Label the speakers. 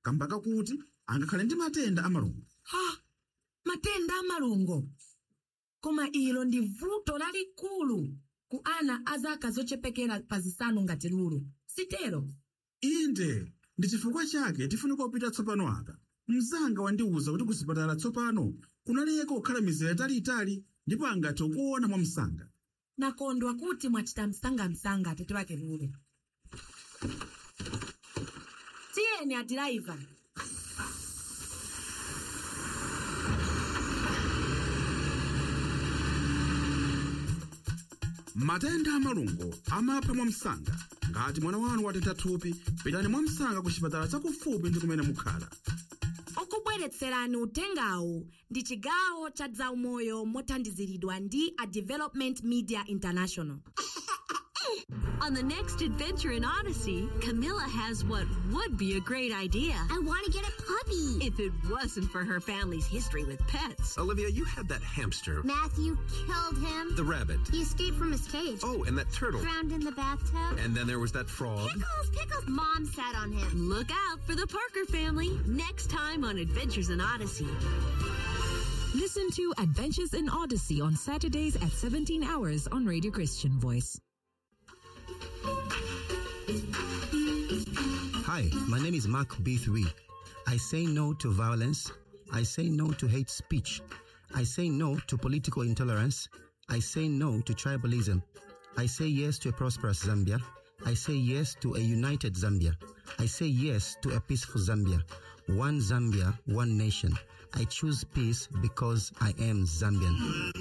Speaker 1: kamba kakuti angakhale ndi matenda amalungo
Speaker 2: ha matenda amalungo koma ilo ndi vuto lalikulu ku ana a zaka zochepekera pa zisanu ngati lulu sitero
Speaker 1: inde ndi chifukwa chake tifunika kupita tsopano apa mzanga wandiwuza kuti kusipatala tsopano kunaleka kukhala mizera italiitali ndipo angathe kuona mwamsanga
Speaker 2: nakondwa kuti mwachita msangamsanga atete wake lulu tiyeni adiraiva
Speaker 1: matenda amalungo amapha mwamsanga ngati mwana wanu watentha thupi pitani mwamsanga ku chipatala chakufupi ndi kumene mukhala
Speaker 2: okubweretserani utengawu ndi chigawo cha zaumoyo mothandiziridwa ndi a development media international
Speaker 3: On the next adventure in Odyssey, Camilla has what would be a great idea
Speaker 4: I want to get a puppy.
Speaker 3: if it wasn't for her family's history with pets.
Speaker 5: Olivia, you had that hamster,
Speaker 4: Matthew killed him.
Speaker 5: the rabbit.
Speaker 4: He escaped from his cage.
Speaker 5: Oh, and that turtle.
Speaker 4: Drowned in the bathtub.
Speaker 5: And then there was that frog.
Speaker 4: Pickles, pickles. Mom sat on him.
Speaker 3: Look out for the Parker family next time on Adventures in Odyssey.
Speaker 6: Listen to Adventures in Odyssey on Saturdays at 17 hours on Radio Christian Voice.
Speaker 7: Hi, my name is Mark B3. I say no to violence. I say no to hate speech. I say no to political intolerance. I say no to tribalism. I say yes to a prosperous Zambia. I say yes to a united Zambia. I say yes to a peaceful Zambia. One Zambia, one nation. I choose peace because I am Zambian.